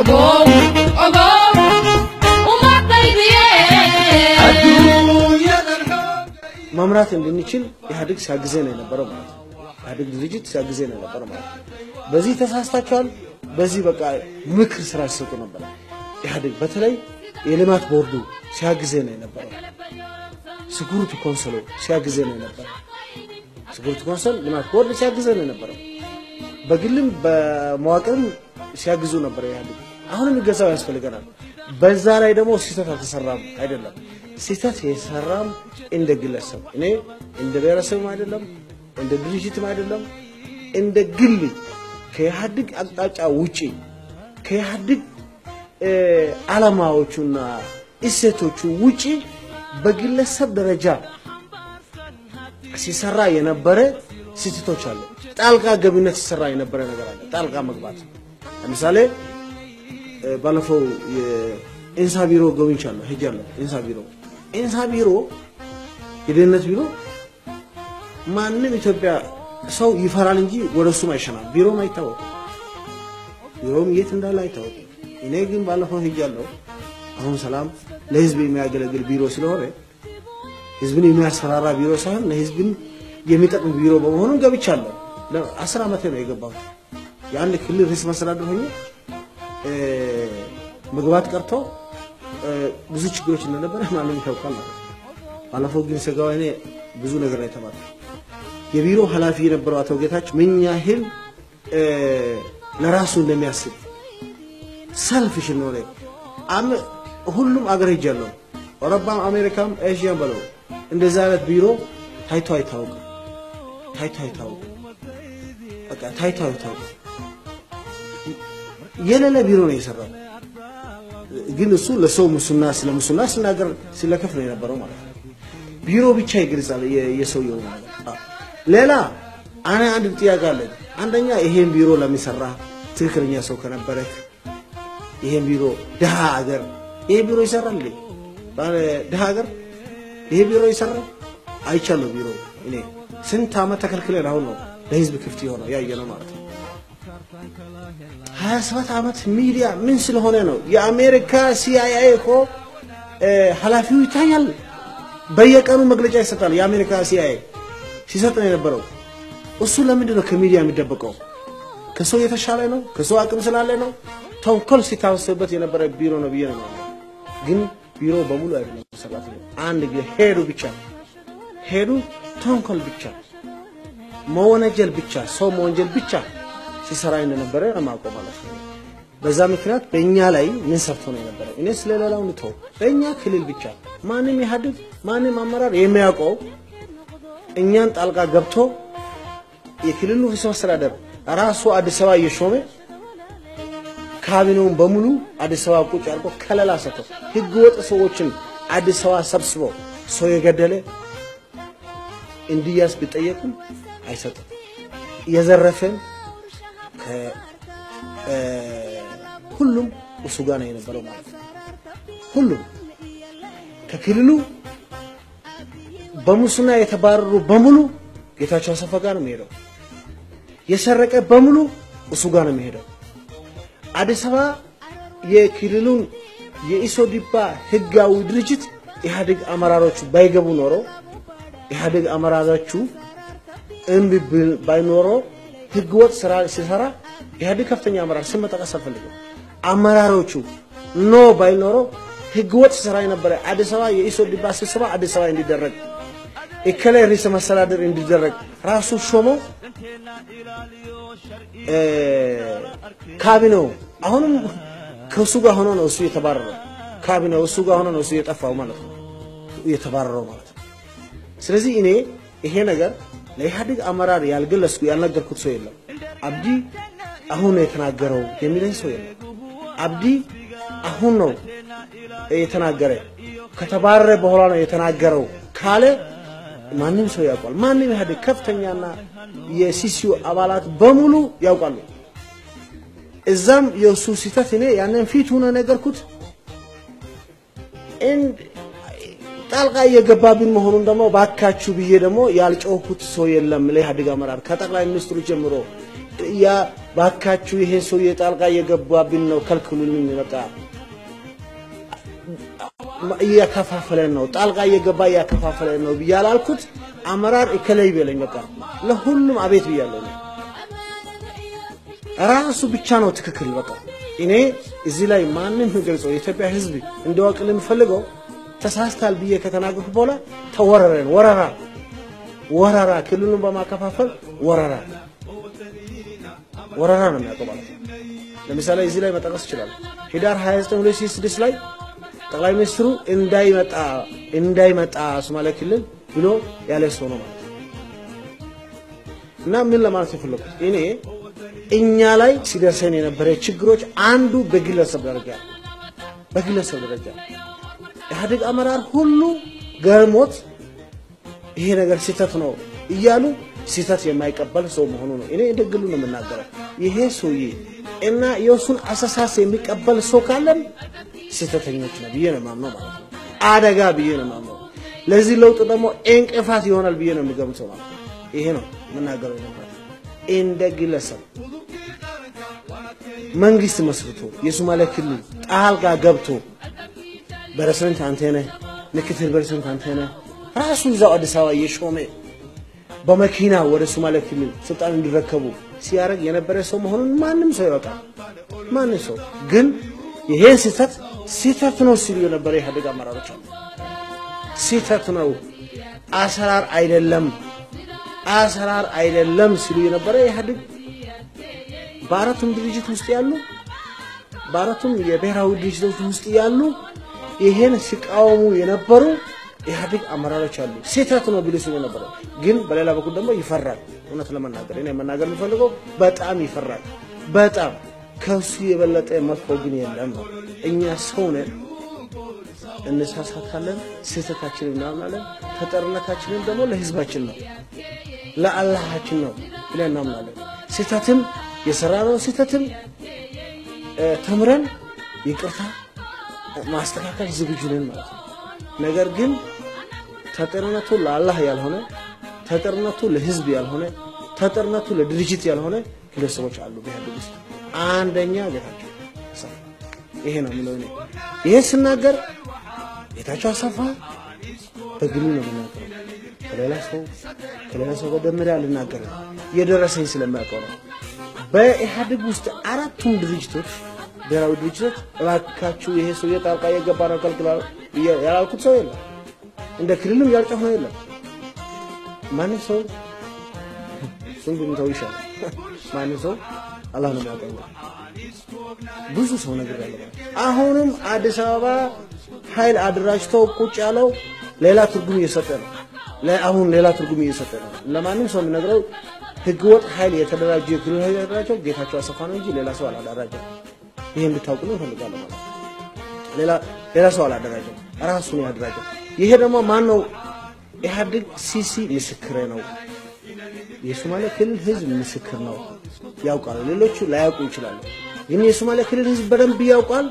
ogow ogow uma qaybiye መምራት እንድንችል ኢህአዴግ ሲያግዘን ነው የነበረው ማለት ነው። ኢህአዴግ ድርጅት ሲያግዘን ነው የነበረው ማለት ነው። በዚህ ተሳስታችኋል፣ በዚህ በቃ ምክር ስራ ሲሰጡ ነበረ። ኢህአዴግ በተለይ የልማት ቦርዱ ሲያግዘን ነው የነበረው። ስኩሪቲ ኮንሰሉ ሲያግዘን ነው የነበረው። ስኩሪቲ ኮንሰል ልማት ቦርድ ሲያግዘን ነው የነበረው። በግልም በመዋቅርም ሲያግዙ ነበር ኢህአዴግ። አሁንም ይገዛው ያስፈልገናል። በዛ ላይ ደግሞ ስህተት አልተሰራም አይደለም። ስህተት የሰራም እንደ ግለሰብ እኔ እንደ ብሔረሰብም አይደለም እንደ ድርጅትም አይደለም እንደ ግል ከኢህአዴግ አቅጣጫ ውጪ ከኢህአዴግ እ፣ ዓላማዎቹና እሴቶቹ ውጪ በግለሰብ ደረጃ ሲሰራ የነበረ ስህተቶች አሉ። ጣልቃ ገብነት ሲሰራ የነበረ ነገር አለ። ጣልቃ መግባት ለምሳሌ እ፣ ባለፈው የኢንሳ ቢሮ ጎብኝቻለሁ፣ ሄጃለሁ። ኢንሳ ቢሮ ኢንሳ ቢሮ የደህንነት ቢሮ ማንም ኢትዮጵያ ሰው ይፈራል እንጂ ወደ እሱም አይሸናም። ቢሮም አይታወቅም። ቢሮም የት እንዳለ አይታወቅም። እኔ ግን ባለፈው ሄጃለሁ። አሁን ሰላም ለህዝብ የሚያገለግል ቢሮ ስለሆነ ህዝብን የሚያስፈራራ ቢሮ ሳይሆን ለህዝብን የሚጠቅም ቢሮ በመሆኑ ገብቻለሁ። ለአስር ዓመቴ ነው የገባሁት። የአንድ ክልል ርዕሰ መስተዳድር ሆኜ እ፣ መግባት ቀርቶ እ፣ ብዙ ችግሮች እንደነበረ ማንም ያውቃል ማለት ነው። ባለፈው ግን ስጋው እኔ ብዙ ነገር ነው የተባለው። የቢሮ ኃላፊ የነበረው አቶ ጌታቸው ምን ያህል እ፣ ለራሱ እንደሚያስብ ሰልፍሽ እንደሆነ አም- ሁሉም አገር ሄጃለሁ። አውሮፓም፣ አሜሪካም፣ ኤዥያም በለው እንደዚህ አይነት ቢሮ ታይቶ አይታወቅም። ታይቶ አይታወቅም። በቃ ታይቶ አይታወቅም። የሌለ ቢሮ ነው የሰራው። ግን እሱ ለሰው ሙስና ስለ ሙስና ሲናገር ሲለከፍ ነው የነበረው ማለት ነው። ቢሮ ብቻ ይገልጻል የ- የሰውየው ነገር። አዎ። ሌላ አነ አንድ ጥያቄ አለኝ። አንደኛ ይሄን ቢሮ ለሚሰራ ትክክለኛ ሰው ከነበረ ይሄን ቢሮ ድሃ ሀገር ይሄ ቢሮ ይሰራል እንዴ? ባለ ድሃ ሀገር ይሄ ቢሮ ይሰራል? አይቻለሁ። ቢሮ እኔ ስንት ዓመት ተከልክለን አሁን ነው ለህዝብ ክፍት የሆነው ያየ ነው ማለት ነው። ሀያ ሰባት ዓመት ሚዲያ ምን ስለሆነ ነው? የአሜሪካ ሲአይኤ እኮ እ፣ ኃላፊው ይታያል። በየቀኑ መግለጫ ይሰጣል። የአሜሪካ ሲአይኤ ሲሰጥ ነው የነበረው። እሱ ለምንድን ነው ከሚዲያ የሚደበቀው? ከሰው የተሻለ ነው? ከሰው አቅም ስላለ ነው? ተንኮል ሲታሰብበት የነበረ ቢሮ ነው ብዬ ነው የማምነው። ግን ቢሮ በሙሉ አይደለም ሰራተኛ አንድ ጊዜ ሄዱ ብቻ ሄዱ ተንኮል ብቻ መወነጀል ብቻ ሰው መወንጀል ብቻ ሲሰራ እንደነበረ ለማውቀው ማለት ነው። በዛ ምክንያት በእኛ ላይ ምን ሰርቶ ነው የነበረው? እኔ ስለሌላው ንተው በእኛ ክልል ብቻ ማንም ኢህአዴግ ማንም አመራር የሚያውቀው እኛን ጣልቃ ገብቶ የክልሉ ርዕሰ መስተዳደር ራሱ አዲስ አበባ እየሾመ ካቢኔውን በሙሉ አዲስ አበባ ቁጭ አድርጎ ከለላ ሰጥቶ ህገ ወጥ ሰዎችን አዲስ አበባ ሰብስቦ ሰው የገደለ እንዲያስ ቢጠየቅም አይሰጥም። የዘረፈን ከ- እ፣ ሁሉም እሱ ጋር ነው የነበረው ማለት ነው። ሁሉም ከክልሉ በሙስና የተባረሩ በሙሉ ጌታቸው አሰፋ ጋር ነው የሚሄደው። የሰረቀ በሙሉ እሱ ጋር ነው የሚሄደው። አዲስ አበባ የክልሉን የኢሶዲፓ ህጋዊ ድርጅት ኢህአዴግ አመራሮቹ ባይገቡ ኖሮ ኢህአዴግ አመራሮቹ እምቢ ብል- ባይኖሮ ህገወጥ ስራ ሲሰራ ኢህአዴግ ከፍተኛ አመራር ስም መጠቀስ አልፈልግም። አመራሮቹ ኖ ባይኖሮ ህገወጥ ስራ የነበረ አዲስ አበባ የኢሶዲፓ ስብሰባ አዲስ አበባ እንዲደረግ እከሌ ርዕሰ መስተዳድር እንዲደረግ ራሱ ሾመው እ፣ ካቢኔው አሁንም ከእሱ ጋር ሆኖ ነው እሱ የተባረረው። ካቢኔው እሱ ጋር ሆኖ ነው እሱ የጠፋው ማለት ነው የተባረረው ማለት ነው። ስለዚህ እኔ ይሄ ነገር ለኢህአዴግ አመራር ያልገለጽኩ ያልነገርኩት ሰው የለም። አብዲ አሁን ነው የተናገረው የሚለኝ ሰው የለም። አብዲ አሁን ነው የተናገረ ከተባረረ በኋላ ነው የተናገረው ካለ ማንም ሰው ያውቋል። ማንም ኢህአዴግ ከፍተኛና የሲሲዩ አባላት በሙሉ ያውቃሉ። እዛም የእሱ ስህተት እኔ ያንን ፊት ሆነ ነገርኩት። እንድ- ጣልቃ እየገባብን መሆኑን ደግሞ ባካችሁ ብዬ ደግሞ ያልጮኩት ሰው የለም። ለኢህአዴግ አመራር ከጠቅላይ ሚኒስትሩ ጀምሮ ያ ባካችሁ ይሄ ሰውዬ ጣልቃ እየገባብን ነው፣ ከልክሉልኝ። በቃ እያከፋፈለን ነው፣ ጣልቃ እየገባ እያከፋፈለን ነው ብዬ አላልኩት። አመራር እከለይ በለኝ። በቃ ለሁሉም አቤት ብያለሁ። ራሱ ብቻ ነው ትክክል። በቃ እኔ እዚህ ላይ ማንም ገልጸው የኢትዮጵያ ሕዝብ እንዲያውቅ የምፈልገው ተሳስታል ብዬ ከተናገርኩ በኋላ ተወረረን ወረራ ወረራ ክልሉን በማከፋፈል ወረራ ወረራ ነው የሚያውቀው ማለት ነው። ለምሳሌ እዚህ ላይ መጠቀስ ይችላል። ህዳር 29 2006 ላይ ጠቅላይ ሚኒስትሩ እንዳይመጣ እንዳይመጣ ሶማሌ ክልል ብሎ ያለ ሰው ነው ማለት ነው። እና ምን ለማለት የፈለኩት እኔ እኛ ላይ ሲደርሰን የነበረ ችግሮች አንዱ በግለሰብ ደረጃ በግለሰብ ደረጃ ኢህአዴግ አመራር ሁሉ ገርሞት ይሄ ነገር ስህተት ነው እያሉ ስህተት የማይቀበል ሰው መሆኑ ነው። እኔ እንደ ግሉ ነው የምናገረው። ይሄ ሰውዬ እና የእሱን አሰሳስ የሚቀበል ሰው ካለን ስህተተኞች ነው ብዬ ነው የማምነው ማለት ነው። አደጋ ብዬ ነው የማምነው። ለዚህ ለውጥ ደግሞ እንቅፋት ይሆናል ብዬ ነው የሚገምተው ማለት ነው። ይሄ ነው የምናገረው ነበር። እንደ ግለሰብ መንግስት መስርቶ የሶማሌ ክልል ጣልቃ ገብቶ ፕሬዝዳንት አንተ ነህ፣ ምክትል ፕሬዝዳንት አንተ ነህ፣ ራሱ እዛው አዲስ አበባ እየሾመ በመኪና ወደ ሶማሌ ክልል ስልጣን እንዲረከቡ ሲያደርግ የነበረ ሰው መሆኑን ማንም ሰው ያውቃል። ማንም ሰው ግን ይሄን ስህተት ስህተት ነው ሲሉ የነበረ የኢህአዴግ አመራሮች አሉ። ስህተት ነው፣ አሰራር አይደለም፣ አሰራር አይደለም ሲሉ የነበረ ኢህአዴግ በአራቱም ድርጅት ውስጥ ያሉ በአራቱም የብሔራዊ ድርጅቶች ውስጥ ያሉ ይሄን ሲቃወሙ የነበሩ ኢህአዴግ አመራሮች አሉ። ስህተት ነው ቢሉ ሲሉ ነበረ። ግን በሌላ በኩል ደግሞ ይፈራል። እውነት ለመናገር እኔ መናገር የሚፈልገው በጣም ይፈራል። በጣም ከሱ የበለጠ መጥፎ ግን የለም ነው። እኛ ሰው ነን፣ እንሳሳታለን፣ ስህተታችንን እናምናለን። ተጠርነታችንን ደግሞ ለህዝባችን ነው ለአላሃችን ነው ብለን እናምናለን። ስህተትም የሰራነው ስህተትም ተምረን ይቅርታ ማስተካከል ዝግጁ ነን ማለት ነው። ነገር ግን ተጠርነቱ ለአላህ ያልሆነ ተጠርነቱ ለህዝብ ያልሆነ ተጠርነቱ ለድርጅት ያልሆነ ግለሰቦች አሉ በኢህአዴግ ውስጥ። አንደኛ ጌታቸው አሰፋ ይሄ ነው የሚለው እኔ ይሄ ስናገር ጌታቸው አሰፋ በግሉ ነው የምናገረው። ከሌላ ሰው ከሌላ ሰው ጋር ደምሬ አልናገርም። የደረሰኝ ስለሚያውቀው ነው። በኢህአዴግ ውስጥ አራቱም ድርጅቶች ብሔራዊ ድርጅቶች እባካችሁ ይሄ ሰውዬ ጣልቃ እየገባ ነው ከልክላል ያላልኩት ሰው የለም። እንደ ክልልም ያልጨፍ ነው የለም። ማንም ሰው እሱን ብንተው ይሻላል። ማንም ሰው አላህ ነው የሚያውቀው። ብዙ ሰው ነገር ያለ አሁንም አዲስ አበባ ኃይል አደራጅተው ቁጭ ያለው ሌላ ትርጉም እየሰጠ ነው። አሁን ሌላ ትርጉም እየሰጠ ነው። ለማንም ሰው የሚነግረው ህገወጥ ኃይል የተደራጀ የክልል ኃይል የተደራጀው ጌታቸው አሰፋ ነው እንጂ ሌላ ሰው አላደራጀም። ይሄ እንድታውቁ ነው እፈልጋለሁ ማለት ነው። ሌላ ሌላ ሰው አላደራጀም፣ ራሱ ነው ያደራጀው። ይሄ ደግሞ ማን ነው? ኢህአዴግ ሲሲ ምስክሬ ነው። የሶማሌ ክልል ህዝብ ምስክር ነው፣ ያውቃል። ሌሎቹ ላያውቁ ይችላሉ፣ ግን የሶማሌ ክልል ህዝብ በደንብ ያውቃል።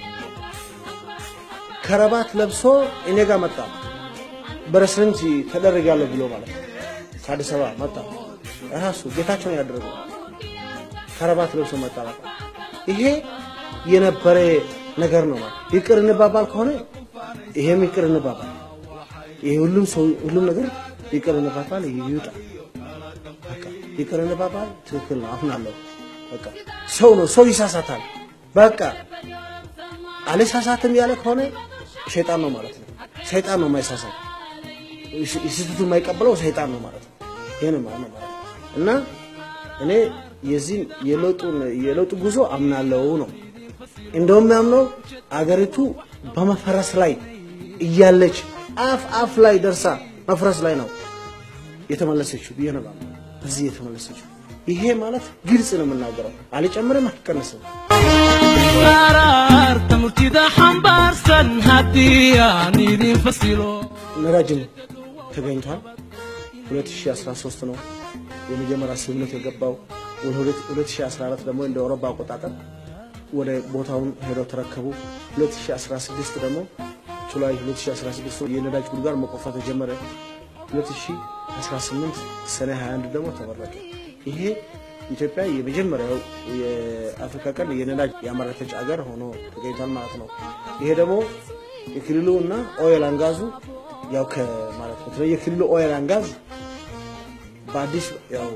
ከረባት ለብሶ እኔ ጋር መጣ፣ በረስረንት ተደረጋለሁ ብሎ ማለት ነው። ከአዲስ አበባ መጣ፣ ራሱ ጌታቸው ነው ያደረገው። ከረባት ለብሶ መጣ። በቃ ይሄ የነበረ ነገር ነው ማለት ይቅር እንባባል ከሆነ ይሄም ይቅር እንባባል። ይሄ ሁሉም ሰው ሁሉም ነገር ይቅር እንባባል ይውጣ። በቃ ይቅር እንባባል ትክክል ነው። አሁን አለው በቃ ሰው ነው ሰው ይሳሳታል። በቃ አልሳሳትም ያለ ከሆነ ሸይጣን ነው ማለት ነው። ሰይጣን ነው የማይሳሳት ስህተቱ የማይቀበለው ሰይጣን ነው ማለት ነው። ይሄን ማለት ነው ማለት እና እኔ የዚህ የለውጡን የለውጡ ጉዞ አምናለው ነው እንደውም ያምነው አገሪቱ በመፈረስ ላይ እያለች አፍ አፍ ላይ ደርሳ መፍረስ ላይ ነው የተመለሰችው ብዬ ነው እዚህ የተመለሰችው። ይሄ ማለት ግልጽ ነው የምናገረው፣ አልጨምርም አልቀንስም። qaraarta murtida xambaarsan haddii aan idin fasilo ነዳጅም ተገኝቷል። 2013 ነው የመጀመሪያ ስምምነት የገባው። ወደ 2014 ደግሞ እንደ አውሮፓ አቆጣጠር ወደ ቦታውን ሄደው ተረከቡ። 2016 ደግሞ ጁላይ 2016 የነዳጅ ጉድጓድ መቆፈር ተጀመረ። 2018 ሰኔ 21 ደግሞ ተመረቀ። ይሄ ኢትዮጵያ የመጀመሪያው የአፍሪካ ቀንድ የነዳጅ ያመረተች ሀገር ሆኖ ተገኝቷል ማለት ነው። ይሄ ደግሞ የክልሉ እና ኦይል አንጋዙ ያው ከማለት በተለይ የክልሉ ኦይል አንጋዝ በአዲስ ያው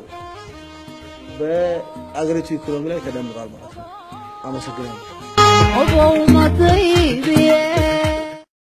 በአገሪቱ ኢኮኖሚ ላይ ተደምሯል ማለት ነው። አመሰግናለሁ። عضو ما طيب